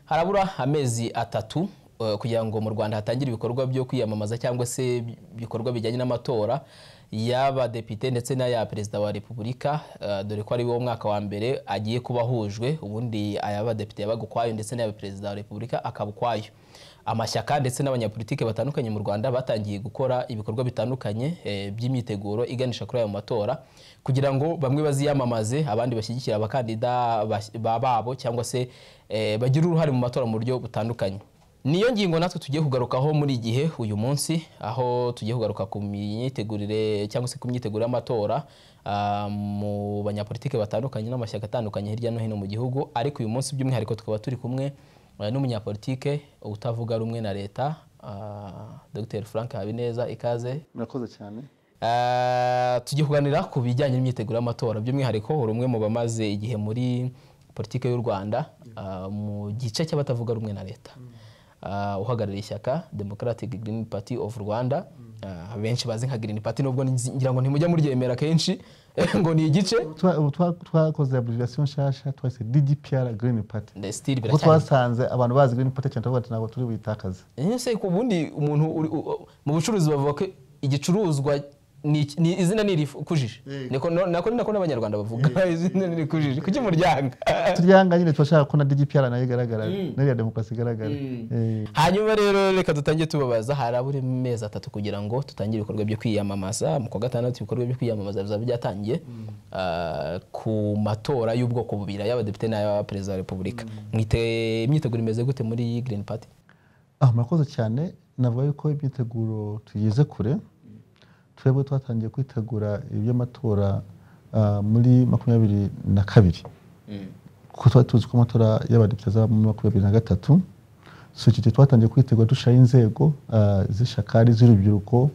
harabura amezi atatu eh, kugira ngo mu rwanda hatangire ibikorwa byo kwiyamamaza cyangwa se ibikorwa bijyanye n'amatora y'abadepite ndetse n'aya perezida wa repubulika eh, dore ko ari wo mwaka wa mbere agiye kuba ahujwe ubundi ay'abadepite yabaga ukwayo ndetse n'aya perezida wa repubulika akaba ukwayo amashyaka ndetse n'abanyapolitike batandukanye mu rwanda batangiye gukora ibikorwa bitandukanye eh, by'imyiteguro iganisha kuri ayo matora kugira ngo bamwe baziyamamaze abandi bashyigikire abakandida bas- ba- babo cyangwa se eh, bagire uruhare mu matora mu buryo butandukanye niyo ngingo natwe tugiye kugarukaho muri iyi gihe uyu munsi aho tugiye kugaruka ku myitegurire cyangwa se ku myiteguro y'amatora ah, mu banyapolitike batandukanye n'amashyaka atandukanye hirya no hino mu gihugu ariko uyu munsi by'umwihariko tukaba turi kumwe eh, n'umunyapolitike utavuga rumwe na leta ah, Dr Frank Habineza ikaze murakoze cyane Ah, tugiye kuganira ku bijyanye n'imyiteguro y'amatora by'umwihariko uri umwe mu bamaze igihe muri politiki y'u rwanda ah, mu gice cy'abatavuga rumwe na leta Ah, uhagarariye ishyaka democratic green party of rwanda Ah, benshi bazi nka green party nubwo nzi- ngira ngo ntimujya muryemera kenshi ngo ni igice Twa- ubu twa- twakoze abreviation nshasha twahise ddpr green party Nde- still kuko biracyari twasanze abantu bazi green party cyane turavuga ati ntabwo turi buyitakaze Eh, se ku bundi umuntu uri- u- u- mu bucuruzi bavuga ko igicuruzwa ni iki- ni izina nirikujije Yego. niko no- nako ni nako n'abanyarwanda bavuga izina nirikujije kuki muryanga turyanga nyine tubashaka ko na ddpr nayo igaragara n'iriya demokarasi igaragara Eh, hanyuma rero reka dutangire tubabaza harabura amezi atatu kugira ngo dutangire ibikorwa byo kwiyamamaza mu kwa gatandatu ibikorwa byo kwiyamamaza bizaba byatangiye ah, ku matora y'ubwoko bubiri ay'abadepite n'ay'abaperezida wa repubulika mwite imyiteguro imeze gute muri green party ah, murakoze cyane navuga yuko imyiteguro tugeze kure twebwe twatangiye kwitegura iby'amatora ah, muri makumyabiri na kabiri kuko twari tuzi ko amatora y'abadepite azaba muri makumyabiri na gatatu so icyo gihe twatangiye kwitegura dushiraho inzego ah, z'ishyaka ari iz'urubyiruko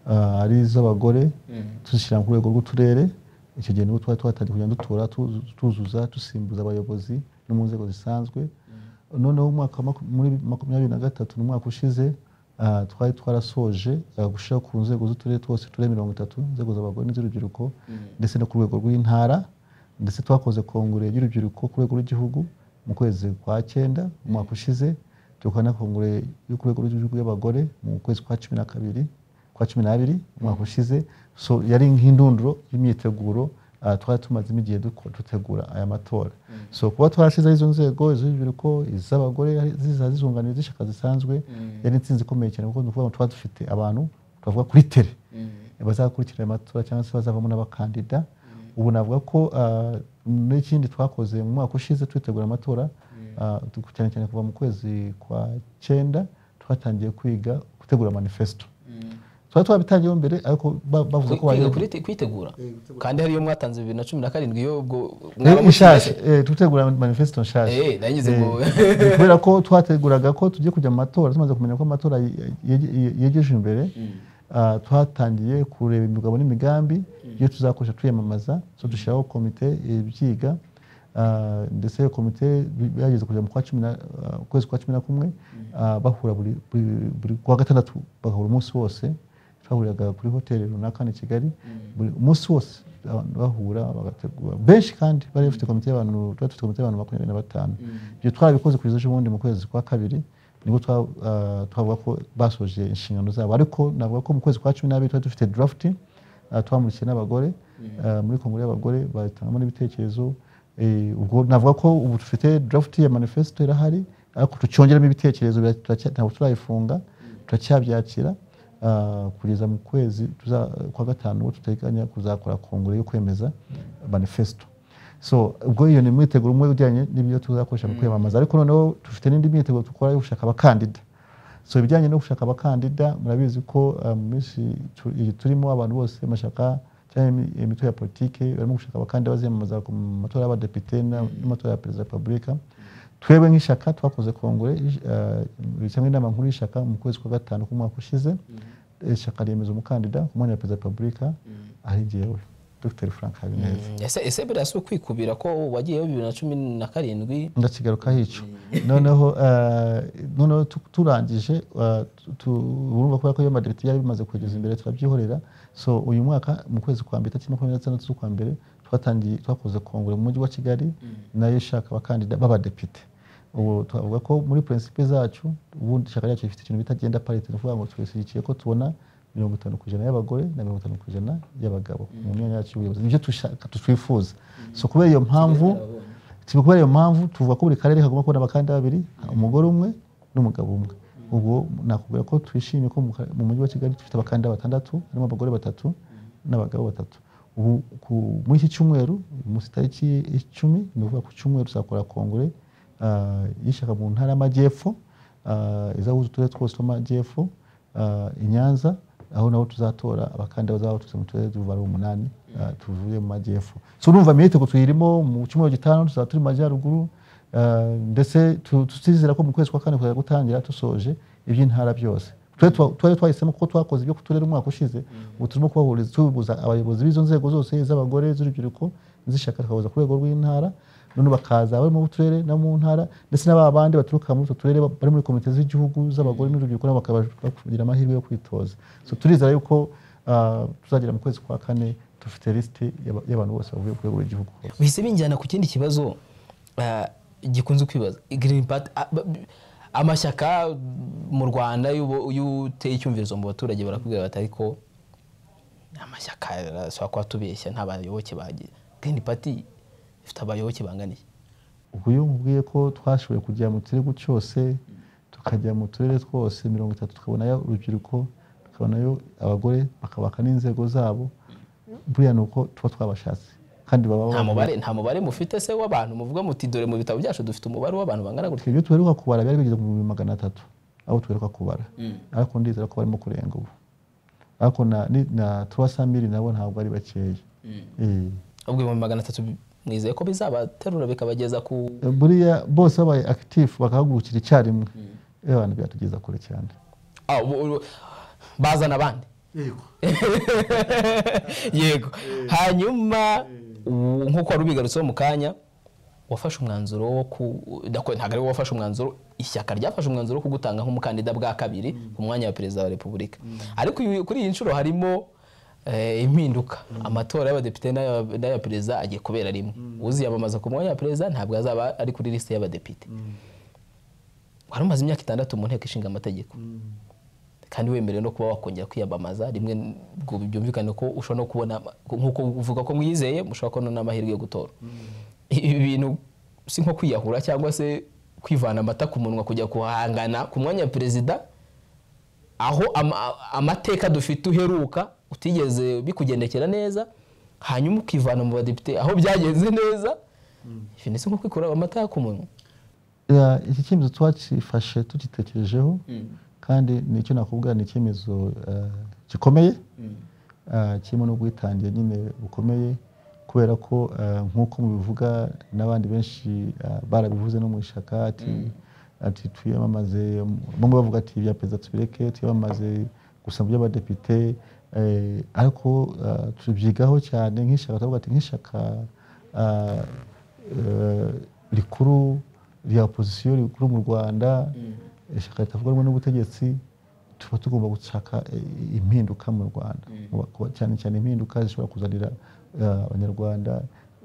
ah, ari iz'abagore tuzishyira ku rwego rw'uturere icyo gihe nibwo twari twatangiye kugenda dutora tu- tuzuza dusimbuza abayobozi no mu nzego zisanzwe noneho umwaka wa maku- muri makumyabiri na gatatu ni umwaka ushize ah, twari twarasoje ah, gushyiraho ku nzego z'uturere twose uturere mirongo itatu inzego z'abagore n'iz'urubyiruko ndetse no ku rwego rw'intara ndetse twakoze kongere y'urubyiruko ku rwego rw'igihugu mu kwezi kwa cyenda umwaka ushize tukaba na kongere yo ku rwego rw'igihugu y'abagore mu kwezi kwa cumi na kabiri kwa cumi n'abiri umwaka ushize so yari nk'indunduro y'imyiteguro ah, twari tumazemo igihe duko- dutegura aya matora so kuba twarashizeho izo nzego iz'urubyiruko iz'abagore ziza zizunganira iz'ishyaka zisanzwe yari intsinzi ikomeye cyane kuko ni ukuvuga ngo tuba dufite abantu twavuga kuri tere bazakurikira aya matora cyangwa se bazavamo n'abakandida ubu navuga ko ah, n'ikindi twakoze mu mwaka ushize twitegura amatora ah, tu- cyane cyane kuva mu kwezi kwa cyenda twatangiye kwiga gutegura manifesto twari twabitangiyeho mbere ariko ba- bavuze ko kwiga wayoba- kuri- kwitegura kandi hariyo mwatanze bibiri na cumi na karindwi yo ubwo mwaba Eh, mushyashya nshasha eh, tutegura manifesto nshasha Eh, nagize ngo- Eh, ni kubera ko twateguraga ko tugiye kujya mu matora tumaze kumenya ko amatora ye- ye- yegeje imbere ah, twatangiye kureba imigabo n'imigambi iyo tuzakoresha twiyamamaza so dushyiraho komite ibyiga ah, ndetse iyo komite bi- byageze kujya mu kwa cumi na- ah, kwezi kwa cumi na kumwe ah, bahura buri buri- buri kwa gatandatu bagahura umunsi wose twahuriraga kuri hoteli runaka hano i kigali buri umunsi wose abantu bahura bagategura benshi kandi bari bafite komite y'abantu twari dufite komite y'abantu makumyabiri na batanu ibyo twarabikoze kugeza ejo bundi mu kwezi kwa kabiri nibwo twa- ah, twavuga ko basoje inshingano zabo ariko navuga ko mu kwezi kwa cumi n'abiri twari dufite draft ah, twamurikiye n'abagore ah, muri kongere y'abagore batangamo n'ibitekerezo Eh, ubwo navuga ko ubu dufite draft ya manifesto irahari ariko tucyongeramo ibitekerezo biracya- turacya- ntabwo turayifunga turacyabyakira Ah, kugeza mu kwezi tuza- kwa gatanu ubwo duteganya kuzakora kongere yo kwemeza manifesto so ubwo iyo ni mwiteguro umwe ujyanye n'ibyo tuzakoresha mu kwiyamamaza ariko noneho dufite n'indi myiteguro dukora yo gushaka abakandida so ibijyanye no gushaka abakandida murabizi ko ah, mu minsi tu- iyi turimo abantu bose amashyaka cyangwa imi- imitwe ya politike barimo gushaka abakandida baziyamamaza ku matora y'abadepite na- n'amatora ya perezida wa repubulika twebwe nk'ishyaka twakoze kongere ish- ah, cyangwa inama nkuru y'ishyaka mu kwezi kwa gatanu k'umwaka ushize ishyaka ryemeza umukandida ku mwanya wa perezida wa repubulika ari jyewe dr frank habineza ese ese biriya si ukwikubira ko wagiyeyo bibiri na cumi na karindwi ndakigarukaho icyo noneho eh, noneho tu- turangije eh, tu- tu- urumva kubera ko iyo amadepite yari bimaze kugeza imbere turabyihorera so uyu mwaka mu kwezi kwa mbere tariki makumyabiri na gatandatu z'ukwa mbere twatangiye twakoze kongere mu mujyi wa kigali nayo ishaka abakandida b'abadepite ubu twavuga ko muri prinsipe zacu ubundi ishyaka ryacu rifite ikintu bita genda parite ni ukuvuga ngo twishyigikiye ko tubona mirongo itanu ku ijana y'abagore na mirongo itanu ku ijana y'abagabo mu myanya yacu y'ubuyobozi nibyo dushaka twifuza so kubera iyo mpamvu tiba kubera iyo mpamvu tuvuga ko buri karere kagomba kubona abakandida babiri umugore umwe n'umugabo umwe ubwo nakubwira ko twishimiye ko mu ka- mu mujyi wa kigali dufite abakandida batandatu harimo abagore batatu n'abagabo batatu ubu ku- muri iki cyumweru uyu munsi tariki icumi ni ukuvuga ku cyumweru tuzakora kongere ah, y'ishyaka mu ntara y'amajyepfo ah, izahuza uturere twose tw'amajyepfo ah, i nyanza aho naho tuzatora abakandida bazaba baturutse mu turere tuvuga ari umunani ah, tuvuye mu majyepfo so urumva miyitego tuyirimo mu cyumweru gitanu tuzaba turi mu majyaruguru Uh, ndetse tu- tutizera ko mu kwezi kwa kane kuzajya gutangira dusoje iby'intara byose Twe twa- twari twahisemo kuko twakoze ibyo ku turere umwaka ushize ubu turimo kubahuriza tubibuza abayobozi b'izo nzego zose iz'abagore z'urubyiruko z'ishyaka tukabuza ku rwego rw'intara none bakaza bari mu turere no mu ntara ndetse n'aba bandi baturuka muri utwo turere ba- bari muri komite z'igihugu z'abagore n'urubyiruko nabo bakaba bagira amahirwe yo kwitoza so turizera yuko uh, tuzagera mu kwezi kwa kane dufite lisiti y'aba- y'abantu bose bavuye ku rwego rw'igihugu hose bihise binjyana ku kindi kibazo ah, gikunze kwibaza Green Party, ah, ba- bi- amashyaka mu rwanda y'ubu- y'u- uteye icyumvirizo mu baturage barakubwira bati ariko amashyaka ashobora kuba atubeshya nta bayoboke bagira Green Party ifite abayoboke bangana iki ubwo iyo nkubwiye ko twashoboye kujya mu kirego cyose tukajya mu turere twose mirongo itatu tukabonayo urubyiruko tukabonayo abagore bakabaka n'inzego zabo buriya ni uko tuba twabashatse kandi baba nta bavuga- mubare nta mubare mufite se w'abantu muvuga muti dore mu bitabo byacu dufite umubare w'abantu bangana gutya ibyo tuheruka kubara byari bigeze ku bihumbi magana atatu abo tuheruka kubara ariko ndizera ko barimo kurenga ubu ariko na, ni- na turasamiri nabo ntabwo ari bakeya Eh. ubwo ibihumbi magana atatu mwizeye ko bizabaterura bikabageza ku buriya bose babaye akitifu bakahagurukira icyarimwe iyo abantu byatugeza kure cyane Ah, ubu- ubu- bazana abandi yego hanyuma ubu nk'uko wari ubigarutseho mu kanya wafashe umwanzuro wo ku ndako- ntabwo ari wowe wafashe umwanzuro ishyaka ryafashe umwanzuro wo kugutanga nk'umukandida bwa kabiri ku mwanya wa perezida wa repubulika ariko uyu- kuri iyi nshuro harimo eh, impinduka amatora y'abadepite n'aya- n'aya perezida agiye kubera rimwe uziyamamaza ku mwanya wa perezida ntabwo azaba ari kuri lisite y'abadepite wari umaze imyaka itandatu mu nteko ishinga amategeko kandi wemerewe no kuba wakongera kwiyamamaza rimwe ngo byumvikane ko ushobora no kubona nk'uko uvuga ko mwizeye mushobora kubona n'amahirwe yo gutora ibi bintu si nko kwiyahura cyangwa se kwivana amata ku munwa kujya kuhangana ku mwanya wa perezida aho ama- amateka dufite uheruka utigeze bikugendekera neza hanyuma ukivana mu badepite aho byagenze neza ibi ni si nko kwikura amata ku munwa Ya, iki cyemezo twakifashe tugitekerejeho kandi nicyo nakubwira ni icyemezo eh, gikomeye eh, kirimo n'ubwitange nyine bukomeye kubera ko eh, nk'uko mubivuga n'abandi benshi eh, barabivuze no mu ishaka ati ati twiyamamaze bamwe bavuga ati ibya perezida tubireke twiyamamaze gusa mu by'abadepite eh, ariko eh, tubyigaho cyane nk'ishaka turavuga ati nk'ishaka eh, eh, rikuru rya opozisiyo rikuru mu rwanda ishyaka ritavuga rumwe n'ubutegetsi tuba tugomba gushaka eh, impinduka mu rwanda Mu baku- cyane cyane impinduka zishobora kuzanira eh, abanyarwanda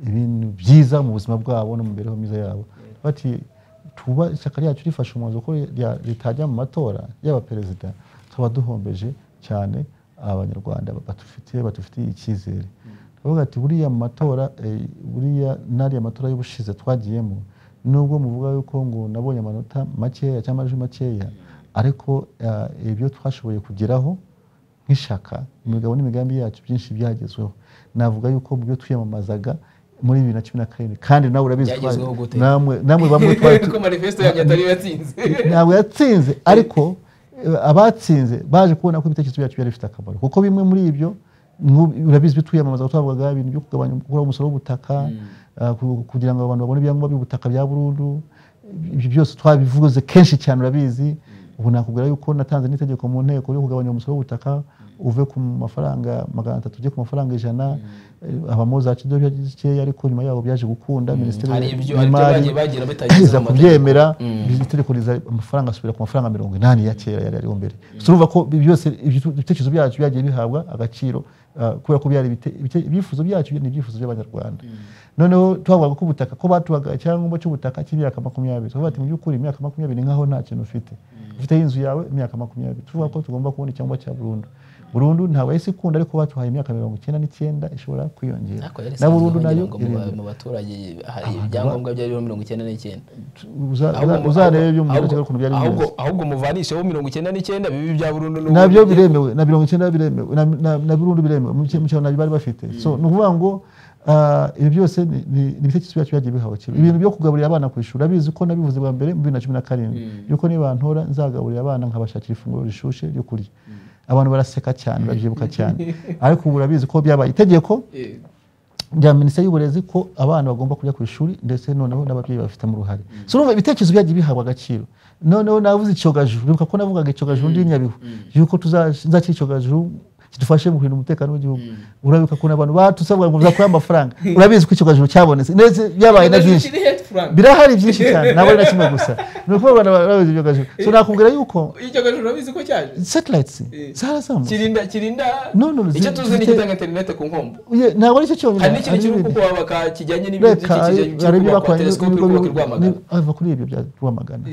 ibintu byiza mu buzima bwabo no mu mibereho myiza yabo bati tuba ishyaka ryacu rifashe umwanzuro ko rya- ritajya mu matora y'aba perezida tukaba duhombeje cyane abanyarwanda badufitiye badufitiye icyizere turavuga ati buriya mu matora eh, buriya n'ariya matora y'ubushize twagiyemo nubwo muvuga yuko ngo nabonye amanota makeya cyangwa amajwi makeya ariko eh, ibyo twashoboye kugeraho nk'ishyaka imigabo n'imigambi yacu byinshi byagezweho navuga yuko mu byo twiyamamazaga muri bibiri na cumi na karindwi kandi nawe urabizi twari- Byagezweho gute? namwe namwe bamwe twari tu- ko manifesto yanjye atari yatsinze ntabwo yatsinze ariko eh, abatsinze baje kubona ko ibitekerezo byacu byari bifite akamaro kuko bimwe muri ibyo nk'ubu- urabizi ibyo twiyamamaza twavugaga ibintu byo kugabanya gukuraho umusoro w'ubutaka eh, ku- kugira ngo abantu babone ibyangombwa by'ubutaka bya burundu ibyo byose twabivuze kenshi cyane urabizi ubu nakubwira yuko natanze n'itegeko mu nteko yo kugabanya umusoro w'ubutaka uve ku mafaranga magana atatu ujye ku mafaranga ijana habamo za kidodo zikeya ariko nyuma yaho byaje gukunda minisiteri hari ibyo hari ibyo y'imari bagiye bagira batageze iza mu mategeko kubyemera itegeko riza amafaranga asubira ku mafaranga mirongo inani ya kera yari ariho mbere turumva ko byose ibyo- ibitekerezo byacu byagiye bihabwa agaciro ah, kubera ko byari ibite- ibite- ibyifuzo byacu ni ibyifuzo by'abanyarwanda noneho twavugaga ko ubutaka ko batubaga icyangombwa cy'ubutaka cy'imyaka makumyabiri tuvuga ati mu by'ukuri imyaka makumyabiri ni nk'aho nta kintu ufite ufiteho inzu yawe imyaka makumyabiri tuvuga ko tugomba kubona icyangombwa cya burundu burundu ntabwo yahise ikunda ariko batuhaye imyaka mirongo icyenda n'icyenda ishobora kwiyongera ariko yari na isanzwe burundu kugira nayo ngo mu iriyongera. ba- mu baturage hari ibyangombwa byariho mirongo icyenda n'icyenda Uza- Ahubwo mu- uzarebe ibyo mu ahubwo- gihugu cyawe ukuntu byari bimeze ahubwo ahubwo muvanisheho mirongo icyenda n'icyenda bibi bya burundu n'ubu- nabyo biremewe na mirongo icyenda biremewe na- na- na burundu biremewe mu cye- mu cyaro nabyo bari bafite so ni ukuvuga ngo ah, ibi byose ni- ni ni ibitekerezo byacu byagiye bihawe kera ibintu byo kugaburira abana ku ishuri urabizi ko nabivuze bwa mbere mu bibiri na cumi na karindwi yuko nibantora nzagaburira abana nkabashakira ifunguro rishushe ryo kurya abantu baraseka cyane barabyibuka cyane ariko ubu urabizi ko byabaye itegeko Eh, rya minisiteri y'uburezi ko abana bagomba kujya ku ishuri ndetse noneho n'ababyeyi babifitemo uruhare so urumva ibitekerezo byagiye bihabwa agaciro noneho navuze icyogajuru bibuka ko navugaga icyogajuru ndi i nyabihu yuko tuzakira icyogajuru kidufashe mu kurinda umutekano w'igihugu urabibuka ukuntu abantu batusabwa ngo uzakure amafaranga urabizi ko icyogajuru cyabonetse ndetse byabaye na byinshi Kiri hepfo Frank. birahari byinshi cyane ntabwo ari na kimwe gusa ni ukuvuga abantu barabizi icyogajuru so nakubwira yuko Icyo gaju urabizi ko cyaje satellites zarazamutse kirinda kirinda No, no, icyo zi- tuzi ni zifite- igitanga interineti ku nkombo Ye- ntabwo ari cyo cyonyine hari n'ikindi hari kiri n'ibindi. kubaka kijyanye reka n'ibidukikije hari kiri ibyo kubakwa bakoranye telesikope iri n'ibigo kubaka i rwamagana bi- ni- ava kuri ibyo bya rwamagana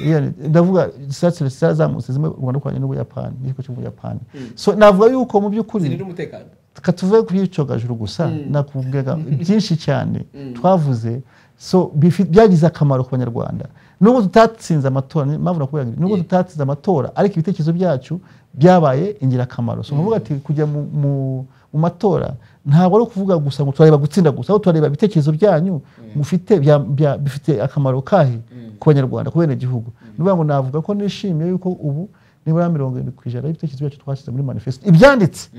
Yeah, ndavuga satelite zarazamutse zimwe u rwanda rukoranye n'ubuyapani n'ikigo cy'ubuyapani so navuga yuko mu by'ukuri zirinda umutekano katuve ku byicogajuru gusa nakubwira byinshi cyane twavuze so bifi- byagize akamaro ku banyarwanda nubwo tutatsinze amatora ni- mpamvu nakubwira ngo ibi, nubwo tutatsinze amatora ariko ibitekerezo byacu byabaye ingirakamaro so nkuvuga ati kujya mu, mu, mu matora ntabwo ari ukuvuga gusa ngo turareba gutsinda gusa ahubwo turareba ibitekerezo byanyu mufite bya- bya- bifite akamaro kahe ku banyarwanda ku bene gihugu ni ukuvuga ngo navuga ko nishimiye yuko ubu nibura mirongo irindwi ku ijana y'ibitekerezo byacu twashyize muri manifesito ibyanditse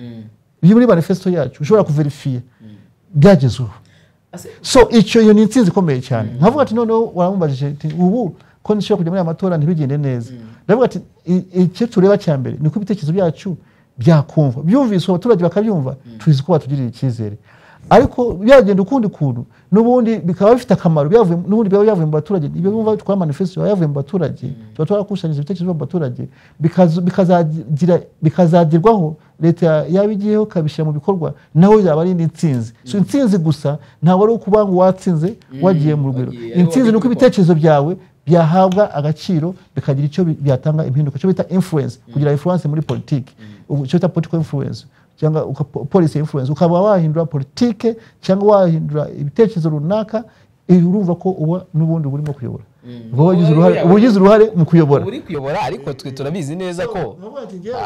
biri muri manifesto yacu ushobora kuverifiya byagezweho Ase- so icyo iyo ni intsinzi ikomeye cyane nkavuga ati noneho waramubajije ati ubu ko nshobora kujya muri aya matora ntibigende neza ndavuga ati "I- icyo tureba cya mbere ni uko ibitekerezo byacu byakumva byumviswe abaturage bakabyumva tuzi ko batugirira icyizere ariko byagenda ukundi kuntu n'ubundi bikaba bifite akamaro byavuye- n'ubundi biba byavuye mu baturage ibyo bumva twari manifesto biba byavuye mu baturage tuba twarakusanyiriza ibitekerezo byo mu baturage bikaza- bikazagira- bikazagerwaho leta yaba igiyeho ikabishyira mu bikorwa naho yaba ari indi ntsinzi so intsinzi gusa ntabwo ari ukuba ngo watsinze wagiye mu rugero wagiye, ariho intsinzi ni uko wagiye ibitekerezo byawe byahabwa agaciro bikagira icyo bi- byatanga impinduka icyo bita influence kugira influence muri politiki Ubu icyo bita political influence cyangwa uka- po- policy influence ukaba wahindura politike cyangwa wahindura ibitekerezo runaka eh, urumva ko uba n'ubundi uba urimo kuyobora uba wagize uruhare uba ugize uruhare mu kuyobora uri kuyobora ariko twe turabizi neza ko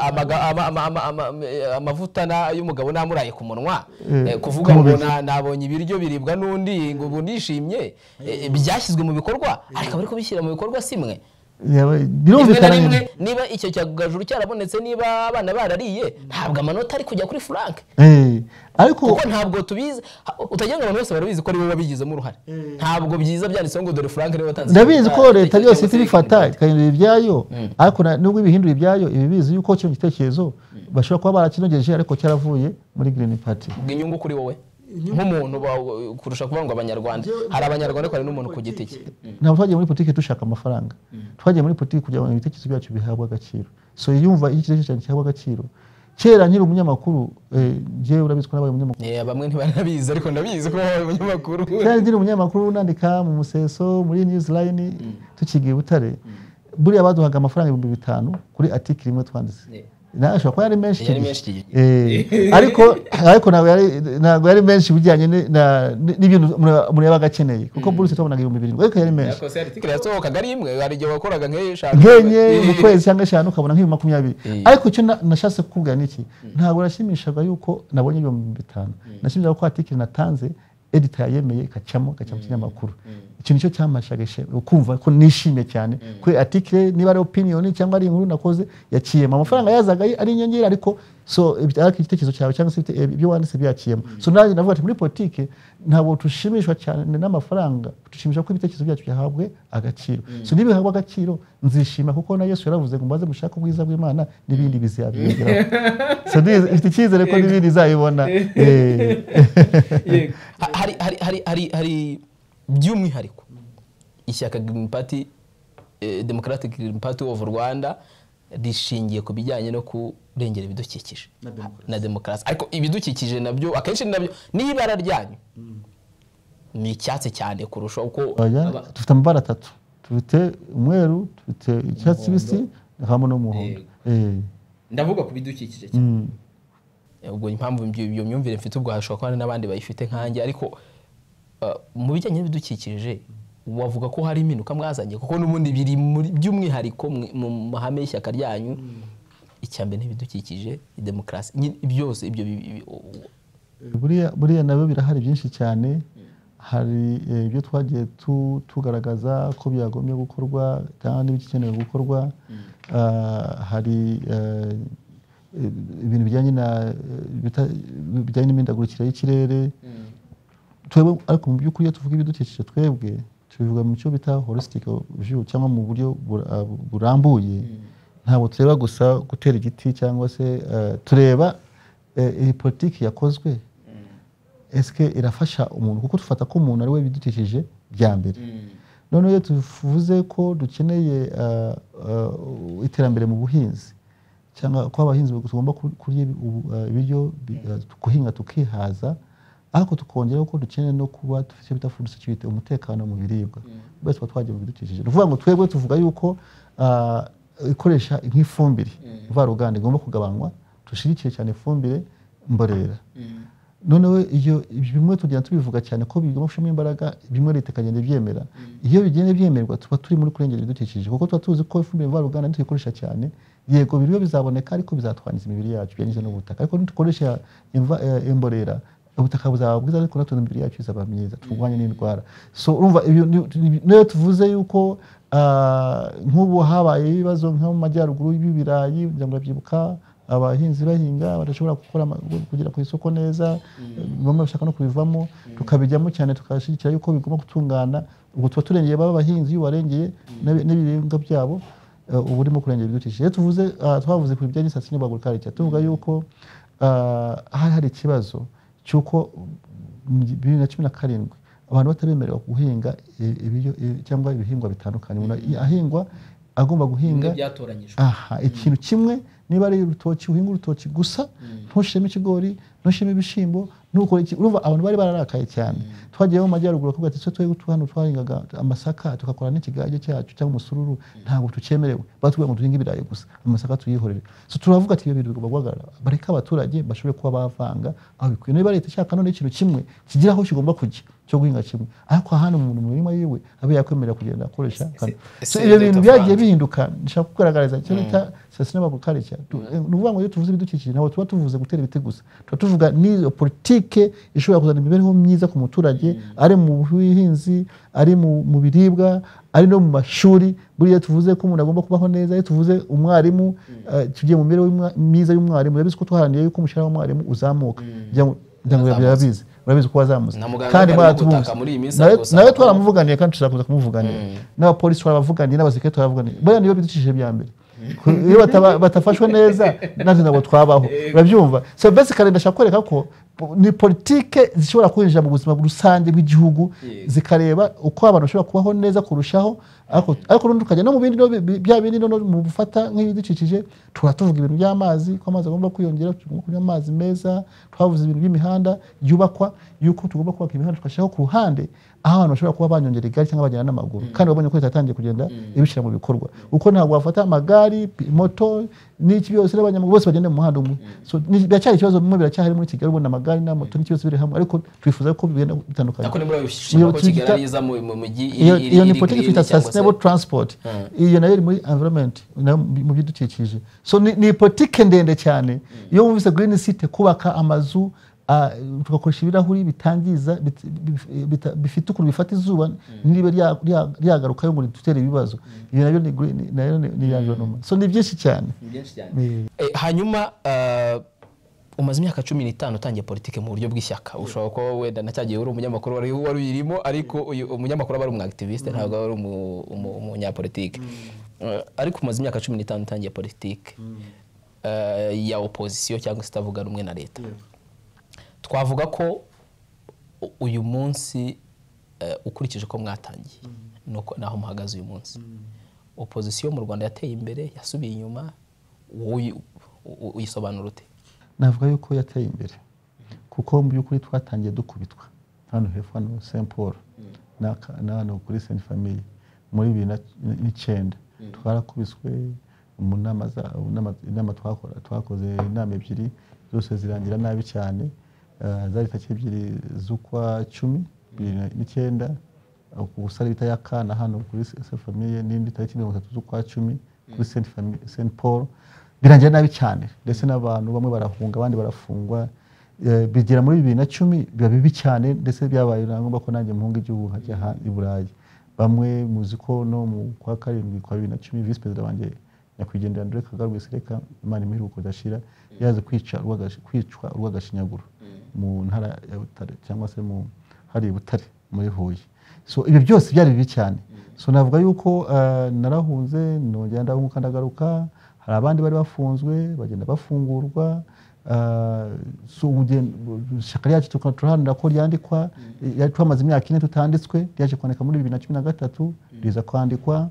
amaga- ama- ama- ama- ama- eh, amavuta na- y'umugabo namuraye ku munwa Eh, Eh, kuvuga ngo kumubiri. na- nabonye ibiryo biribwa n'undi ngo ubu ndishimye Eh, byashyizwe mu bikorwa ariko bari kubishyira mu bikorwa simwe Yaba- rimwe na birumvikana rimwe nyine. niba icyo cyagajuru cyarabonetse niba abana barariye ntabwo amanota ari kujya kuri frank Eh, ariko kuko ntabwo tubizi ha- utagira ngo abantu bose barabizi ko ari bo babigizemo uruhare ntabwo byiza byanditseho ngo dore frank niwe watanze ndabizi ko igitekerezo leta cyo byose guteka ihita ibifata imigati. ikahindura ibyayo ariko na- nubwo ibihindura ibyayo iba ibizi yuko kino gitekerezo bashobora kuba barakinogeje ariko cyaravuye muri green party ubwo inyungu kuri wowe nk'umuntu ba- kurusha kuvuga ngo abanyarwanda hari abanyarwanda ariko hari n'umuntu ku giti cye ntabwo twagiye muri politiki dushaka amafaranga twagiye muri politiki kugira ngo ibitekerezo byacu bihabwe agaciro so yumva iyo ikitekerezo cyanjye gihabwe agaciro kera nkiri umunyamakuru eh, njyewe urabizi ko nabaye umunyamakuru Eh, bamwe ntibanabizi ariko ndabizi ko wowe umunyamakuru kera nkiri umunyamakuru nandika mu museso muri newsline tukigiye i butare buriya baduhaga amafaranga ibihumbi bitanu kuri atikiri imwe twanditse nashobora kuba yari menshi icyo yari gihe. menshi iki gihe. Eh, ariko ariko ntabwo yari ntabwo yari menshi bijyanye ni- na- ni- n'ibintu umuntu- umuntu yabaga akeneye kuko buruse twabonaga ibihumbi birindwi ariko yari menshi yakose ariko article yasohokaga ari imwe hari igihe wakoraga nk'eshanu nkenye mu Eh, kwezi cyangwa eshanu ukabona nk'ibi makumyabiri Eh. ariko icyo na- nashatse kukubwira ni iki ntabwo nashimishaga yuko nabonye ibihumbi bitanu nashimishaga ko atikiri natanze edita yayemeye ikacamo ikacamo ikinyamakuru icyo nicyo cyamashaga ishema ukumva ko nishimye cyane ko article niba ari opinion cyangwa ari inkuru nakoze yakiyemo amafaranga yazaga ari- ari inyongera ariko so ibi- ariko igitekerezo cyawe cyangwa se ibite- ibyo wanditse byakiyemo so nanjye navuga ati muri politike ntabwo dushimishwa cyane n'amafaranga dushimisha ko ibitekerezo byacu byahabwe agaciro so nibihabwe agaciro nzishima kuko na yesu yaravuze ngo maze mushake ubwiza bw'imana n'ibindi bizabiyongeraho so ndizi- ifite icyizere ko n'ibindi izabibona Eh. yego Ha- hari hari hari hari hari by'umwihariko ishyaka green party eh, democratic green party of rwanda rishingiye ku bijyanye no kurengera ibidukikije na demokarasi ariko ibidukikije nabyo akenshi nabyo n'ibara ryanyu ni icyatsi cyane kurusha uko Oya, Aba- dufite amabara atatu dufite umweru dufite icyatsi kibisi hamwe n'umuhondo Eh, ndavuga ku bidukikije cyane mm. ubwo impamvu ibyo iyo myumvire mfite ubwo hashobora kuba hari n'abandi bayifite nkanjye ariko uh, mu bijyanye n'ibidukikije wavuga ko hari impinduka mwazanye kuko n'ubundi biri muri- by'umwihariko mwe- mu mahame y'ishyaka ryanyu icyambere n'ibidukikije demokarasi nyine byose ibyo bi- bi- u- u- buriya buriya nabyo birahari byinshi cyane hari eh, ibyo twagiye tu- tugaragaza ko byagombye gukorwa cyangwa n'ibikenewe gukorwa Ah, hari eh, ibintu bijyanye na eh, bita- bijyanye n'imihindagurikire y'ikirere twebwe ariko mu by'ukuri iyo tuvuga ibidukikije twebwe tubivuga mu cyo bita holistic view cyangwa mu buryo bura- ah, burambuye ntabwo tureba gusa gutera igiti cyangwa se eh, tureba eh, iyi politiki yakozwe eske irafasha umuntu kuko tufata ko umuntu ari we bidukikije bya mbere noneho iyo tuvuze ko dukeneye ah, ah, iterambere mu buhinzi cyangwa ko abahinzi tugomba ku- kurya ibi- ubu- ah, ibiryo bi- ah, guhinga tukihaza ariko tukongeraho ko dukeneye no kuba dufite icyo bita food security umutekano mu biribwa bose tuba twagiye mu bidukikije ni ukuvuga ngo twebwe tuvuga yuko ah, ikoresha nk'ifumbire mvaruganda igomba kugabanywa dushigikire cyane ifumbire mborera noneho iyo ibyo bimwe tugenda tubivuga cyane ko bigomba gushiramo imbaraga bimwe leta ikagenda ibyemera iyo bigenda byemerwa tuba turi muri kurengera ibidukikije kuko tuba tuzi ko ifumbire mvaruganda ntituyikoresha cyane yego biriwe bizaboneka ariko bizatwangiza imibiri yacu byanyuze n'ubutaka ariko nitukoresha imva- eh, imborera ubutaka buzaba bwiza ariko natwe imibiri yacu izaba myiza turwanye n'indwara so urumva ibyo ni- ni- niyo tuvuze yuko ah, nk'ubu habaye ibibazo nko mu majyaruguru y'ibirayi kugira ngo babyibuka abahinzi bahinga badashobora gukora ama- kugera ku isoko neza bamwe bashaka no kubivamo tukabijyamo cyane tukashyigikira yuko bigomba gutungana ubwo tuba turengeye baba abahinzi iyo ubarengeye n'ib- n'ibiribwa byabo eh, uba urimo kurengera ibidukikije iyo tuvuze ah, twavuze ku bijyanye n'insatsinyo bagurikarica tuvuga yuko ah, hari hari ikibazo cy'uko mu gi- bibiri na cumi na karindwi abantu batabemerewe guhinga i- ibiryo i- cyangwa ibihingwa bitandukanye umuntu ahingwa agomba guhinga bimwe byatoranyijwe aha ikintu kimwe niba ari urutoki uhinga urutoki gusa ntushiremo ikigori ntushiremo ibishyimbo ntukore iki urumva abantu bari bararakaye cyane twagiye mu majyaruguru bakavuga ati twe twebwe tu- hano twahingaga amasaka tugakora n'ikigage cyacu cyangwa umusururu ntabwo tucyemerewe batubwira ngo duhinge ibirayi gusa amasaka tuyihorere so turavuga ati ibyo bintu bigomba guhagarara bareke abaturage bashobore kuba bavanga aho bikwiye niba leta ishaka none ikintu kimwe kigira aho kigomba kujya cyo guhinga kimwe ariko ahandi umuntu mu mirima yiwe abe yakwemerera kugenda akoresha kano. So, ese ibyo bintu Dr. byagiye Frank. bihinduka nshaka kugaragariza icyo bita sustainable agriculture Tu- eh, ni ukuvuga ngo iyo tuvuze ibidukikije ntabwo tuba tuvuze gutera ibiti gusa tuba tuvuga n'iyo politike ishobora kuzana imibereho myiza ku muturage ari mu buhinzi ari mu mu biribwa ari no mu mashuri buriya tuvuze ko umuntu agomba kubaho neza iyo tuvuze umwarimu eh, tugiye mu mibereho y'umwa- myiza y'umwarimu urabizi ko twaharaniye yuko umushahara w'umwarimu uzamuka Kugira ngo- kugira ngo birabizi urabizi ko wazamutse Na muganga kandi arimo mwaratubuze gutaka muri iyi minsi nawe agusaba nawe ko- twaramuvuganiye kandi tuzakomeza kumuvuganira n'abapolisi turabavuganiye n'abasirikare turabavuganiye buriya niyo bidukikije bya mbere Ku- iyo bataba- batafashwe neza natwe ntabwo twabaho urabyumva so basically ndashaka kwereka ko ni politike zishobora kwinjira mu buzima rusange bw'igihugu zikareba uko abantu bashobora kubaho neza kurushaho ariko ariko urundi ukajya no mu bindi no bi- bya bindi no mu gufata nk'ibidukikije tuba tuvuga ibintu by'amazi ko amazi agomba kwiyongera tugomba kunywa amazi meza twavuze ibintu by'imihanda yubakwa yuko tugomba kubaka imihanda tugashyiraho ku ruhande aho abantu bashobora kuba banyongera igare cyangwa bagenda n'amaguru kandi wabonye ko leta yatangiye kugenda ibishyira mu bikorwa uko ntabwo wafata amagare pi- moto n'iki byose n'abanyamaguru bose bagenda mu muhanda umwe so ni- biracyari ikibazo bimwe biracyahari muri kigali ubona amagare na moto n'ikibazo biri hamwe ariko twifuza ko bigenda bitandukanye ariko nimba bishima ko Iyo kigali tuyita- ari iza mu mu mujyi iri- iyo iri- iyo ni iri politiki green twita cyangwa se- sustainable transport iyo nayo iri muri environment nayo mu bidukikije so ni, ni politiki ndende cyane iyo wumvise green city kubaka amazu ah, tugakoresha ibirahuri bitangiza bit- bif- bita- bifite ukuntu bifata izuba ntiribe rya- rya- ryagarukayo ngo ridutere ibibazo ibyo nabyo ni gre- ni- nayo ni- ni iyanjenomo so ni byinshi cyane ni byinshi cyane Eh, Eh, hanyuma eh, umaze imyaka cumi n'itanu utangiye politiki mu buryo bw'ishyaka ushobora kuba wenda na cyagihe uri umunyamakuru wari wari uyirimo ariko uyu umunyamakuru aba ari umwakitiviste ntabwo aba ari umu- umu- umunyapolitike Eh, ariko umaze imyaka cumi n'itanu utangiye politiki eh, ya opozisiyo cyangwa se itavuga rumwe na leta twavuga ko u- uyu munsi eh, ukurikije uko mwatangiye nuko naho muhagaze uyu munsi opozisiyo mu rwanda yateye imbere yasubiye inyuma wowe uyi- u- u- uyisobanura ute navuga yuko yateye imbere kuko mu by'ukuri twatangiye dukubitwa hano hepfo hano saint paul n'aka- na hano kuri saint famille muri bibiri na- n'icyenda twarakubiswe mu nama za- mu nama- inama twakora- twakoze inama ebyiri zose zirangira nabi cyane Eh, zari tariki ebyiri z'ukwa cumi bibiri na- n'icyenda ubusare bita yakana hano kuri saint famille n'indi tariki mirongo itatu z'ukwa cumi kuri saint Famille- saint paul birangira nabi cyane ndetse n'abantu bamwe barahunga abandi barafungwa Eh, bigera muri bibiri na cumi biba bibi cyane ndetse byabaye na ngombwa ko nanjye muhunga igihugu nkajya ha- i burayi bamwe muzi ko no mu kwa karindwi kwa bibiri na cumi visi perezida wanjye nyakwigendera andre kagame rwesereka imana imiruko udashira yaje kwica urw'agashi- kwicwa urw'agashinyaguro mu ntara ya butare cyangwa se mu hari i butare muri huye so ibyo byose byari bibi cyane so navuga yuko eh, narahunze nongera ndahunguka ndagaruka hari abandi bari bafunzwe bagenda bafungurwa eh, so ubugen- ishyaka ryacu tukaba turaharanira ko ryandikwa ryari twamaze imyaka ine tutanditswe ryaje kwandika muri bibiri na cumi na gatatu riza kwandikwa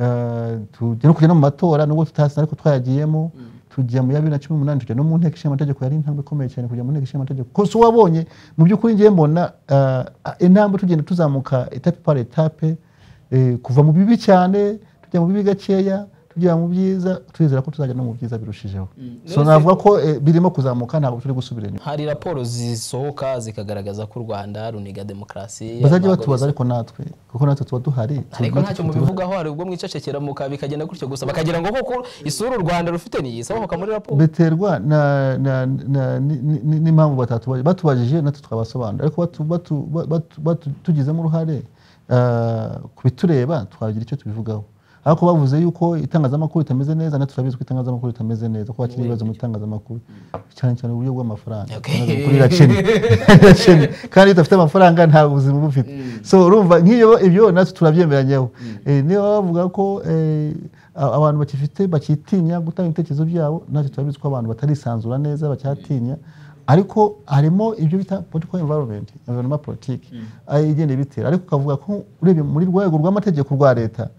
Eh, tujya no kujya no mu matora nubwo tutasa ariko twayagiyemo tujya mu ya bibiri na cumi n'umunani tujya no mu nteko ishinga amategeko yari intambwe ikomeye cyane kujya mu nteko ishinga amategeko ko so wabonye mu by'ukuri ngiye mbona eh, intambwe tugenda tuzamuka etape par etape eh, kuva mu bibi cyane tujya mu bibi gakeya tujya mu byiza twizera ko tuzajya no mu byiza birushijeho so none se- navuga ko eh, birimo kuzamuka ntabwo turi gusubira inyuma hari raporo zisohoka zikagaragaza ko u rwanda runiga demokarasi bazajya ntabwo batubaza ariko natwe kuko natwe tuba duhari bisa. ariko natwe ntacyo tuba- mubivugaho hari ubwo mwicecekera muka bikagenda gutyo gusa bakagira ngo koko isura u rwanda rufite niyi isohoka muri raporo biterwa na- na- na- ni- ni- ni- n'impamvu batatubaje batubajije natwe twabasobanurira ariko batu- batu- batu- batu- tugizemo uruhare ah, ku bitureba twagira icyo tubivugaho ariko bavuze yuko itangazamakuru ritameze neza natwe turabizi ko itangazamakuru ritameze neza ko bakiri ibibazo mu itangazamakuru cyane cyane uburyo bw'amafaranga Okay. itangazamakuru rirakennye rirakennye kandi iyo udafite amafaranga nta buzima uba ufite so urumva nk'iyo ibyo natwe turabyemeranyeho Eh, niba bavuga ko eh, a- abantu bakifite bakitinya gutanga ibitekerezo byabo natwe turabizi ko abantu batarisanzura neza bacyatinya ariko harimo ibyo bita political environment environment politique ari igenda ibitera ariko ukavuga ko urebye muri rwego rw'amategeko rwa leta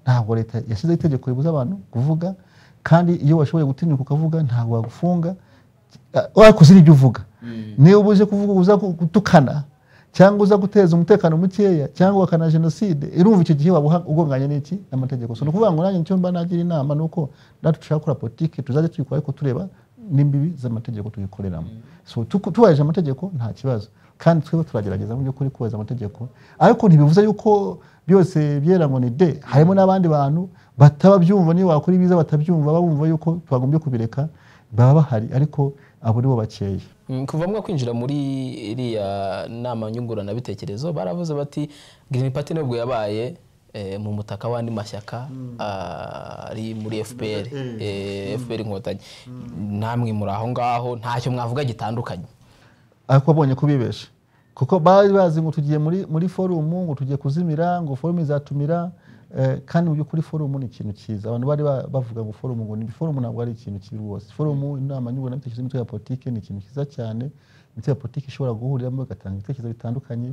ntabwo leta yashyizeho itegeko ribuza abantu kuvuga kandi iyo washoboye gutinyuka ukavuga ntabwo wagufunga Ah, wakoze ibyo uvuga niba uje kuvuga uza gutukana cyangwa uza guteza umutekano mukeya cyangwa wakana jenoside irumva icyo gihe waba uha- ugonganye n'iki n'amategeko so ni ukuvuga ngo nanjye nicyo mba nagira inama ni uko natwe dushaka gukora politiki tuzajya tuyikora ariko tureba n'imbibi z'amategeko tuyikoreramo so tuku- tubahirije amategeko nta kibazo kandi twebwe turagerageza mu by'ukuri kubahiriza amategeko ariko ntibivuze yuko byose byera ngo ni de harimo n'abandi bantu bataba byumva niyo wakora ibiza batabyumva babumva yuko twagombye kubireka baba bahari ariko abo ni bo bakeya Mm, kuva mwa kwinjira muri iriya nama nyunguranabitekerezo baravuze bati Green Party nubwo yabaye eh, mu mutaka w'andi mashyaka ah, ari muri FPR eh, FPR inkotanyi namwe muri aho ngaho ntacyo mwavuga gitandukanye ariko abonye kubibesha kuko bari bazi ngo tugiye muri muri forumu ngo tugiye kuzimira ngo forumu izatumira eh, kandi mu by'ukuri forumu ni ikintu cyiza abantu bari ba- bavuga ngo forumu ngo ni forumu ntabwo ari ikintu kibi rwose forumu inama nyunguranabitekerezo y'imitwe ya politiki ni ikintu cyiza cyane imitwe ya politiki ishobora guhuriramo igatanga ibitekerezo bitandukanye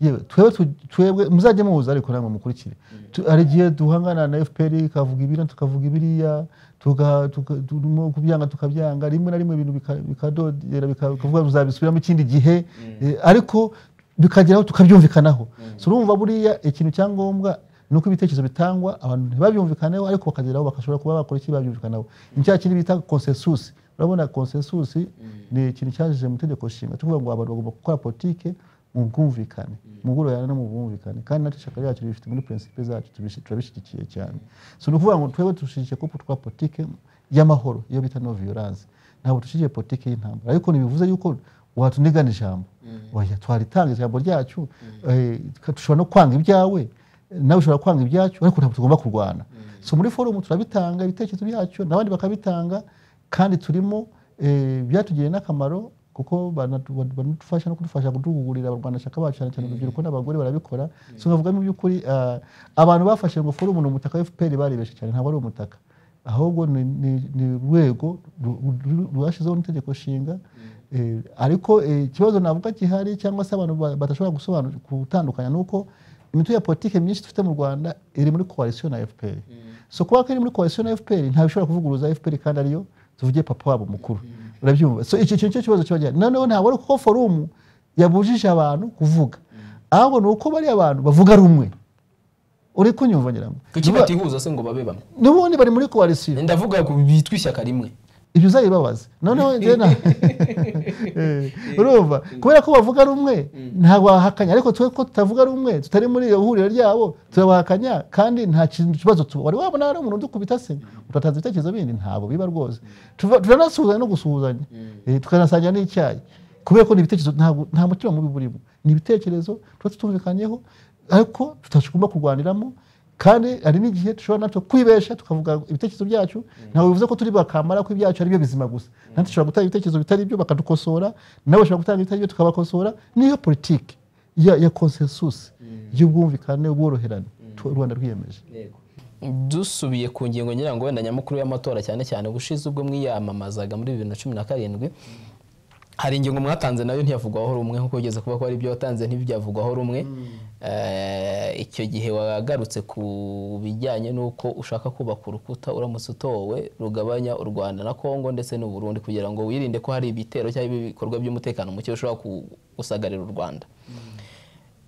yewe twebwe tu- twebwe muzajye muhuza ariko namwe mukurikire Tu- hari igihe duhangana na fpr ikavuga ibiriya tukavuga ibiriya tuka- tuka- turimo kubyanga tukabyanga rimwe na rimwe ibintu bika- bikadodera bika- bikavuga tuzabisubiramo ikindi gihe Eh, ariko bikageraho tukabyumvikanaho so urumva buriya ikintu cya ngombwa ni uko ibitekerezo bitangwa abantu ntibabyumvikaneho ariko bakageraho bagashobora kuba bakora iki babyumvikanaho ni cya kintu bita konsensusi urabona konsensusi ni ikintu cyaje mu itegeko nshinga tuvuga ngo abantu bagomba gukora politike mu bwumvikane mu bworoherane no mu bwumvikane kandi natwe ishyaka ryacu ribifite muri prinsipe zacu tubishi- turabishyigikiye cyane so ni ukuvuga ngo twebwe dushyigikiye ko dukora politike y'amahoro iyo bita no violence ntabwo dushyigikiye politike y'intambara ariko ntibivuze yuko watunigana ijambo oya twaritanga ijambo ryacu eh, dushobora no kwanga ibyawe nawe ushobora kwanga ibyacu ariko ntabwo tugomba kurwana so muri forumu turabitanga ibitekerezo byacu n'abandi bakabitanga kandi turimo eh, byatugiriye n'akamaro kuko banatu- ba- banadufasha no kudufasha kuduhugurira abarwanashyaka bacu cyane cyane urubyiruko n'abagore barabikora so nkavugamo iby'ukuri ah, abantu bafashe ngo forumu ni umutaka wa fpr baribeshye cyane ntabwo ari umutaka ahubwo ni- ni ni urwego ru- ru- rwashyizeho n'itegeko nshinga Eh, ariko eh, ikibazo navuga gihari cyangwa se abantu ba- badashobora gusobanura gutandukanya ni uko imitwe ya politiki myinshi dufite mu rwanda iri muri koalisiyo na fpr so kuba ko iri muri koalisiyo na fpr ntabwo ishobora kuvuguruza fpr kandi ariyo tuvuge papa wabo mukuru urabyumva so icyo kintu cyo kibazo kiba gihari noneho ntabwo ari uko forumu yabujije abantu kuvuga ahubwo ni uko bariya bantu bavuga rumwe uri kunyumva nyirambo kuki Niba- batihuza se ngo babe bamwe n'ubundi bari muri koalisiyo ndavuga ku bitwa ishyaka rimwe ibyo uzayibabaza noneho njye na Eh, urumva kubera ko bavuga rumwe ntabwo bahakanya ariko twe ko tutavuga rumwe tutari muri iyo huriro ryabo turabahakanya kandi nta kintu kibazo tuba wari wabona hari umuntu udukubita se utatanze ibitekerezo bindi ntabwo biba rwose Tuva- turanasuhuzanya no gusuhuzanya Eh, tukanasangira n'icyayi kubera ko ni ibitekerezo ntabwo- nta mutima mubi burimo ni ibitekerezo tuba tutumvikanyeho ariko tutagomba kurwaniramo kandi hari n'igihe dushobora natwe kwibesha tukavuga ibitekerezo byacu ntabwo bivuze ko turi bakamara ko ibyacu ari byo bizima gusa natwe dushobora gutanga ibitekerezo bitari byo bakadukosora nabo bashobora gutanga ibitari byo tukabakosora niyo politiki ya, ya consensus y'ubwumvikane ubworoherane tu- u rwanda rwiyemeje Yego. dusubiye ku ngingo ngira ngo wenda nyamukuru y'amatora cyane cyane ubushize ubwo mwiyamamazaga muri bibiri na cumi na karindwi hari ingingo mwatanze nayo ntiyavugwaho rumwe nkuko ugeze kuba ko hari ibyo watanze ntibyavugwaho rumwe Eh, icyo gihe wagarutse ku bijyanye n'uko ushaka kubaka urukuta uramutse utowe rugabanya u rwanda na kongo ndetse n'u burundi kugira ngo wirinde ko hari ibitero cyangwa ibikorwa by'umutekano muke bishobora ku- gusagarira u rwanda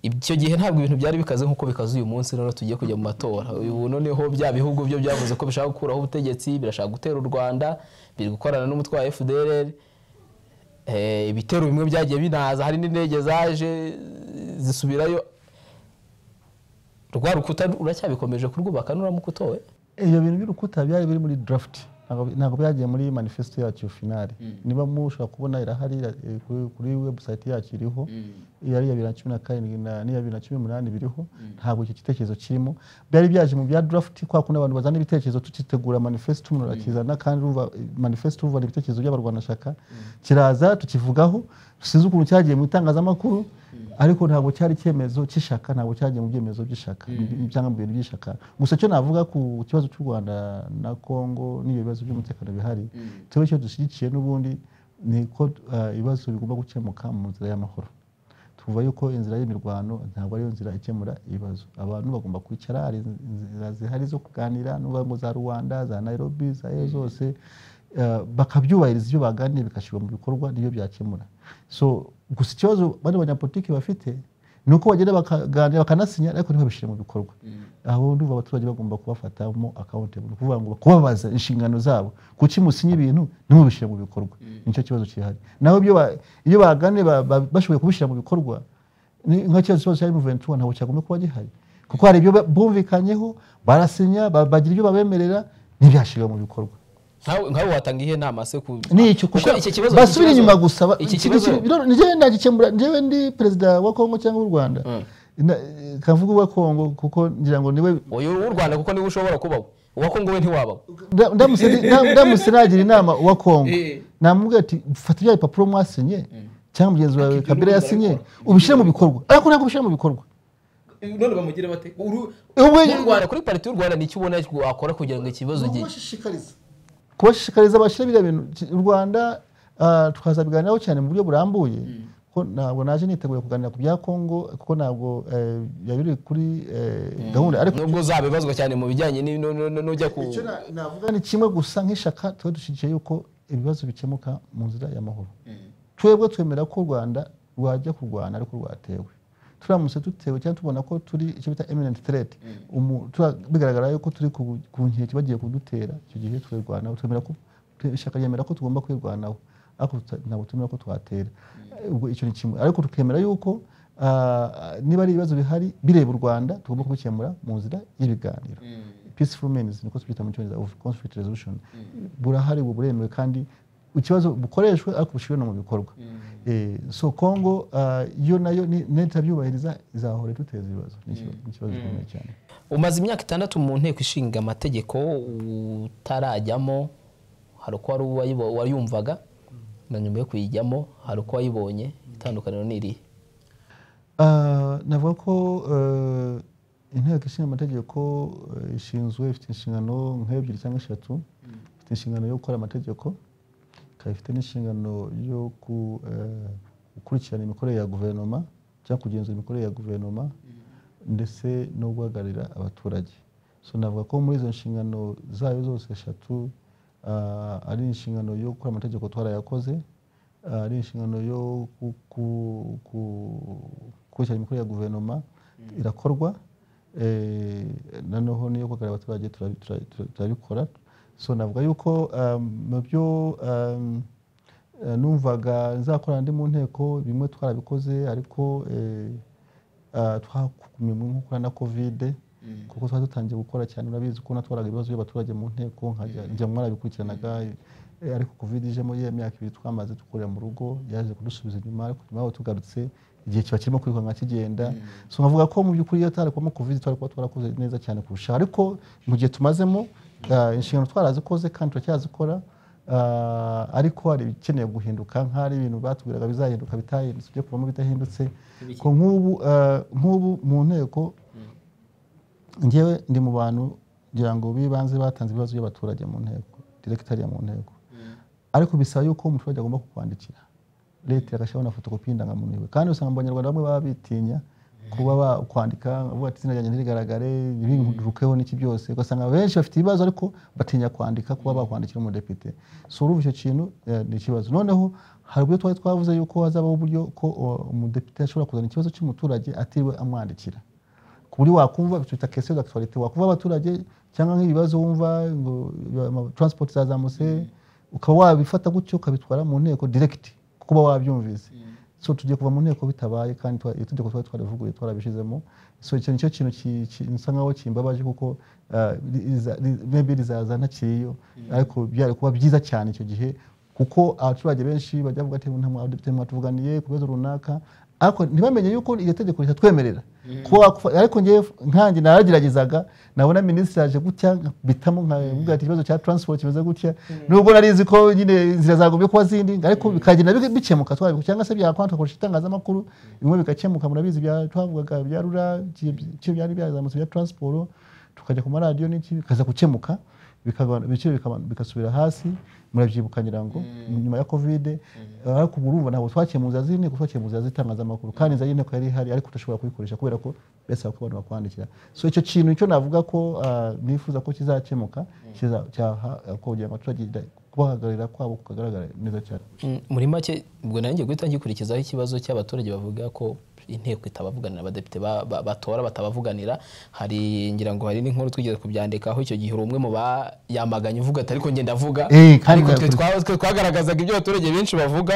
icyo gihe ntabwo ibintu byari bikaze nk'uko bikaze uyu munsi noneho tugiye kujya mu matora ubu noneho bya bihugu byo byavuze ko bishaka gukuraho ubutegetsi birashaka gutera u rwanda biri gukorana n'umutwe wa fdr Eh, ibitero bimwe byagiye binaza hari n'indege zaje zisubirayo rwa rukuta uracyabikomeje kurwubaka nuramuka utowe ibyo bintu by'urukuta byari biri muri draft ntabwo- ntabwo byagiye muri manifesto yacu finale niba mushobora kubona irahari eh, kuri- kuri website yacu iriho iya iya bibiri na cumi na karindwi na n'iya bibiri na cumi n'umunani biriho ntabwo icyo gitekerezo kirimo byari byaje mu bya draft kwa kundi abantu bazana ibitekerezo tukitegura manifesto umuntu arakizana kandi urumva eh, manifesto uvuga ibitekerezo by'abarwanashyaka kiraza tukivugaho sinzi ukuntu cyagiye mu itangazamakuru ariko ntabwo cyari icyemezo cy'ishaka ntabwo cyagiye mu byemezo by'ishaka cyangwa mu bintu by'ishaka gusa icyo navuga ku kibazo cy'u rwanda na congo n'ibyo bibazo by'umutekano bihari tuba icyo dushyigikiye n'ubundi ni ko ah, ibibazo bigomba gukemuka mu nzira y'amahoro tuvuga yuko inzira y'imirwano ntabwo ariyo nzira ikemura ibibazo abantu bagomba kwicara hari inzira zihari zo kuganira n'uvuga ngo za rwanda za nairobi za eyo zose eh, bakabyubahiriza ibyo baganiriye bigashyirwa mu bikorwa nibyo byakemura so gusa ikibazo bano banyapolitiki bafite ni uko bagenda bakaganira bakanasinya ariko ntibabishyire mu bikorwa aho ndumva abaturage bagomba kubafatamo accountable ni ukuvuga ngo kubabaza inshingano zabo kuki musinye ibintu ntimubishyire mu bikorwa nicyo kibazo kihari naho ibyo ba- iyo baganiriye ba- ba- bashoboye kubishyira mu bikorwa ni nka kibazo kibazo cya M23 ntabwo cyagomba kuba gihari kuko hari ibyo ba- bumvikanyeho barasinya ba- bagira ibyo babemerera ntibyashyirwa mu bikorwa nkawe nkawe watanga ihe nama se ku ni icyo kuko kuko iki kibazo basubira iki kibazo- inyuma gusa ba- iki iki- kibazo iki- no, njyewe ndagikemura njyewe ndi perezida wa kongo cyangwa w'u rwanda Na- kavuga uwa kongo kuko ngira ngo niwe uyu w'u rwanda kuko niwe ushobora kubaho uwa kongo we ntiwabaho nda- ndamutse ndi- nda- ndamutse nagira inama uwa kongo Eh. namubwira ati fata ibya bipapuro mwasinye cyangwa mugenzi wawe Akibyo kabila n'ubundi yasinye arabikora. ubishyire mu bikorwa ariko ntabwo ubishyire mu bikorwa none bamugira bate Uru- Ubwo- mu rwanda kuri pariti y'u rwanda nicyo ubona wakora kugira ngo ikibazo gi- kubashishikariza bashyire biriya bintu Ki- u rwanda ah, tukazabiganiraho cyane mu buryo burambuye ko ntabwo naje niteguye kuganira ku bya kongo kuko ntabwo eh, byari biri kuri eh, gahunda ariko nubwo zabibazwa cyane mu bijyanye ni- no- no- no- n'ujya ku icyo na- navuga ni kimwe gusa nk'ishaka tuba dushyigikiye yuko ibibazo bikemuka mu nzira y'amahoro twebwe twemera ko u rwanda rwajya kurwana ariko rwatewe turamutse dutewe cyangwa tubona ko turi icyo bita eminent threat umu- tura- bigaragara yuko turi ku ku nkeke bagiye kudutera icyo gihe turirwanaho twemera ko twe- ishaka ryemera ko tugomba kwirwanaho ariko tuta- ntabwo twemera ko twatera ubwo icyo ni kimwe ariko tukemera yuko ah, niba ari ibibazo bihari bireba u rwanda tugomba kubikemura mu nzira y'ibiganiro peaceful means niko tubyita mu cyongereza of conflict resolution burahari ubu buremewe kandi ikibazo bukoreshwe ariko bushyirwe no mu bikorwa Eh, so kongo ah, yo nayo ni- nitabyubahiriza izahora duteza ibibazo Ni ikibazo- ni ikibazo gikomeye cyane umaze imyaka itandatu mu nteko ishinga amategeko utarajyamo hari uko wari uwayibo- wayumvaga na nyuma yo kuyijyamo hari uko wayibonye itandukaniro ni irihe Ah, navuga ko eh, inteko ishinga amategeko eh, ishinzwe ifite inshingano nk'ebyiri cyangwa eshatu ifite inshingano yo gukora amategeko ikaba ifite n'inshingano yo ku- eh, gukurikirana imikorere ya guverinoma cyangwa kugenzura imikorere ya guverinoma ndetse no guhagararira abaturage so navuga ko muri izo nshingano zayo zose eshatu ah, ari inshingano yo gukora amategeko twarayakoze ah, ari inshingano yo ku- ku- ku- gukurikirana imikorere ya guverinoma irakorwa eh, noneho n'iyo kugaragara abaturage tura- tura- tura- turabikora so navuga yuko ah, mu byo ah, Eh, numvaga nzakora ndi mu nteko bimwe twarabikoze ariko eh, ah, twagumye mu nkokora na kovide kuko twari dutangiye gukora cyane urabizi ko natwaraga ibibazo by'abaturage mu nteko nkajya njya mwarabikurikiranaga eh, ariko kovide ije muri iyo myaka ibiri twamaze dukorera mu rugo yaje kudusubiza inyuma ariko nyuma yaho tugarutse igihe kiba kirimo kwiruka nka kigenda so nkavuga ko mu by'ukuri iyo tarakwamo kovide twari kuba twarakoze neza cyane kurusha ariko mu gihe tumazemo ah, inshingano twarazikoze kandi turacyazikora Ah, ariko hari ibikeneye guhinduka nk'ahari ibintu batubwiraga bizahinduka bitahindutse ibyo kuvamo bidahindutse ko nk'ubu ah, nk'ubu mu nteko ngewe ndi mu bantu kugira ngo bibanze batanze ibibazo by'abaturage mu nteko diregitariya mu nteko ariko bisaba yuko umuturage agomba kukwandikira leta igashyiraho na fotokopi y'indangamuntu yiwe kandi usanga mu banyarwanda bamwe baba bitinya kuba bakwandika bavuga ati izina ryanjye ntirigaragare birukeho n'iki byose ugasanga benshi bafite ibibazo ariko batinya kwandika kuba bakwandikira umudepite so urumva icyo kintu eh, ni ikibazo noneho hari uburyo twari twavuze yuko hazabaho uburyo ko o, umudepite ashobora kuzana ikibazo cy'umuturage atiriwe amwandikira ku buryo wakumva tuta kese d'actualité wakumva abaturage cyangwa nk'ibibazo wumva ngo ama- transport zazamutse ukaba wabifata gutyo ukabitwara mu nteko direct kuko uba wabyumvise so tugiye kuva mu nteko bitabaye kandi twa- itegeko twari twarivuguruye twarabishizemo so icyo nicyo kintu ki- ki- nsa nkaho kimbabaje kuko ah, riza- ri- maybe rizaza ntakiriyo ariko byari kuba byiza cyane icyo gihe kuko abaturage benshi bajya bavuga ati nta mwadepite mwatuvuganiye ku bibazo runaka ariko ntibamenye yuko iryo tegeko ritatwemerera kuba wakufa- ariko ngewe nkanjye narageragezaga nabona minisitiri aje gutya bitamo nkavuga ati ikibazo cya transport kimeze gutya nubwo narizi ko nyine inzira zagombye kuba zindi ariko bikagenda bi- bikemuka twabiko cyangwa se byakwantu tugakoresha itangazamakuru bimwe bigakemuka murabizi bya twavugaga bya rura icyo byari byazamutse bya transport tukajya ku maradiyo n'iki bikaza gukemuka bikagabana- ibiciro bikaba- bigasubira hasi murabyibuka ngira ngo nyuma ya kovide ariko ubu urumva ntabwo twakiye mu nzira z'inteko twakiye mu nzira z'itangazamakuru kandi inzira y'inteko yari ihari ariko udashobora kuyikoresha kubera ko besaba ko abantu bakwandikira so icyo kintu icyo navuga ko ah, nifuza ko kizakemuka kiza- cyaha eh, ko kugira ngo abaturage da- kubahagararira kwabo kukagaragara neza cyane Mm, muri make ubwo nanjye guhita ngikurikizaho ikibazo cy'abaturage bavuga ko inteko itabavuganira abadepite ba- ba- batora batabavuganira hari ngira ngo hari n'inkuru twigeze kubyandikaho icyo gihe uri umwe mu bayamaganye uvuga ati ariko ngenda avuga Eh, kandi ariko twe nakuri- twa- twe twagaragazaga ibyo abaturage benshi bavuga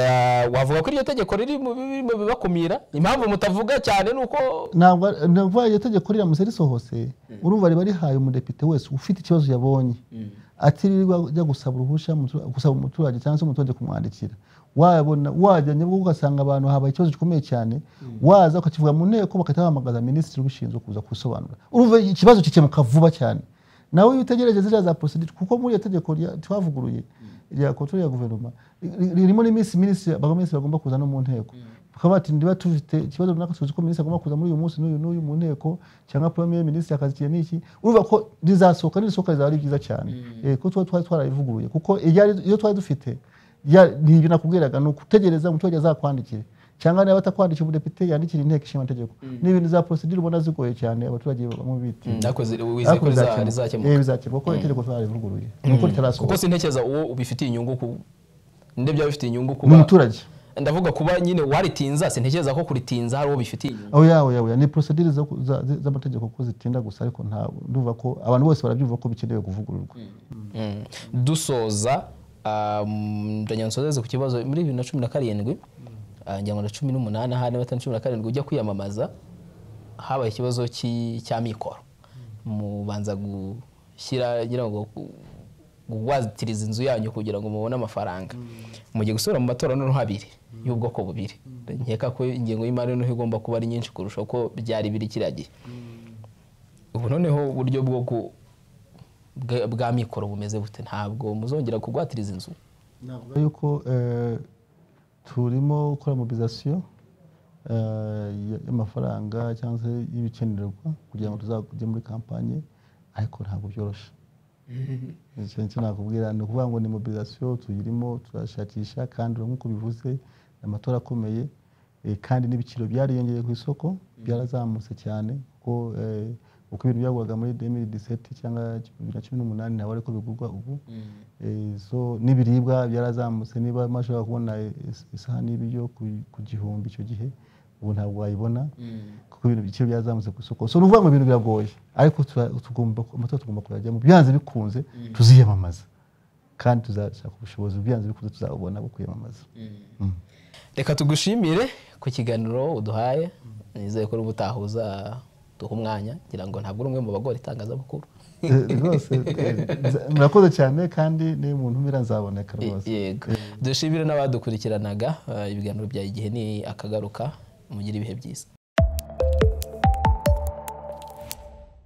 Ah, wavuga ko iryo tegeko riri mu bi- mu bibakumira impamvu mutavuga cyane ni uko ntabwo navuga iryo tegeko riramutse risohose urumva riba rihaye umudepite wese ufite ikibazo yabonye atiriwe ajya gusaba uruhushya umutu- gusaba umuturage cyangwa se umuturage kumwandikira wabona wajya nibwo ugasanga abantu habaye ikibazo gikomeye cyane waza ukakivuga mu nteko bagahita bahamagaza minisitiri ubishinzwe kuza kubisobanura urumva ikibazo kikemuka vuba cyane nawe iyo utegereje ziriya za procedure kuko muri iyo tegeko rya- twavuguruye rya controle ya guverinoma ri- ririmo n'iminsi minisitiri abaminisitiri bagomba kuza no mu nteko bakaba bati ndiba tufite ikibazo runaka tuzi ko minisitiri agomba kuza muri uyu munsi n'uyu n'uyu mu nteko cyangwa premier minisitiri akazikiye n'iki urumva ko rizasohoka nirisohoka rizaba ari byiza cyane Eh, kuko tuba twari twarabivuguruye kuko iryari- iyo twari dufite rya- ni ibyo nakubwiraga ni ukutegereza umuturage azakwandikire cyangwa niba atakwandikira umudepite yandikira inteko ishinga amategeko ni ibintu za procedure ubona zigoye cyane abaturage bamwe biti Ariko zi- wizeye ko riza- rizakemuka bizakemuka kuko itegeko twarivuguruye ni uko kuko ritarasohoka sintekereza uwo ubifitiye inyungu ku ndebye bifitiye inyungu ni kuba umuturage ndavuga kuba nyine waritinza sintekereza ko kuritinza hari uwo bifitiye inyungu aho yawe yawe ni procedure zo ku- za- za- z'amategeko ko zitinda gusa ariko ntabwo ndumva ko abantu bose barabyumva ko bikenewe kuvugururwa Mm. dusoza um, ndajya nsozeze ku kibazo muri bibiri na cumi na karindwi ah, ngira ngo na cumi n'umunani ahari batanu cumi na karindwi ujya kwiyamamaza habaye ikibazo cy'i- cya mikoro mubanza gushyira ngira ngo gu- wazitiriza inzu yanyu kugira ngo mubone amafaranga mugiye gusubira mu matora noneho abiri y'ubwoko bubiri nkeka ko ingengo y'imari noneho igomba kuba ari nyinshi kurusha uko byari biri kiriya gihe ubu noneho uburyo bwo gu- bwa- bwa mikoro bumeze bute ntabwo muzongera kugwatiriza inzu navuga yuko eh, turimo gukora mobilizasiyo eh, y- y'amafaranga cyangwa se y'ibikenerwa kugira ngo tuzajye muri kampanye ariko ntabwo byoroshye icyo nicyo nakubwira ni ukuvuga ngo ni mobilizasiyo tuyirimo turashakisha kandi nk'uko bivuze ni amatora akomeye eh, kandi n'ibiciro byariyongereye ku isoko byarazamutse cyane kuko eh, uko ibintu byagurwaga muri 2017 cyangwa bibiri na cumi n'umunani ntabwo ariko bigurwa ubu Eh, so n'ibiribwa byarazamutse niba mashobora kubona is- isahani y'ibiryo ku- ku gihumbi icyo gihe ubu ntabwo wayibona kuko ibintu bike byazamutse ku isoko so ni ukuvuga ngo ibintu biragoye ariko tura- tugomba- amatora tugomba kuyajyamo byanze bikunze tuziyamamaza kandi tuzashaka ubushobozi byanze bikunze tuzabubona bwo kwiyamamaza reka tugushimire ku kiganiro uduhaye nizeye ko ubutahuza duha umwanya ngira ngo ntabwo uri umwe mu bagora itangazamakuru Eh, rwose eh, nza- murakoze cyane kandi n'iyo umuntu umira nzaboneka rwose yego dushimire n'abadukurikiranaga eh, ibiganiro bya igihe ni akagaruka mugire ibihe byiza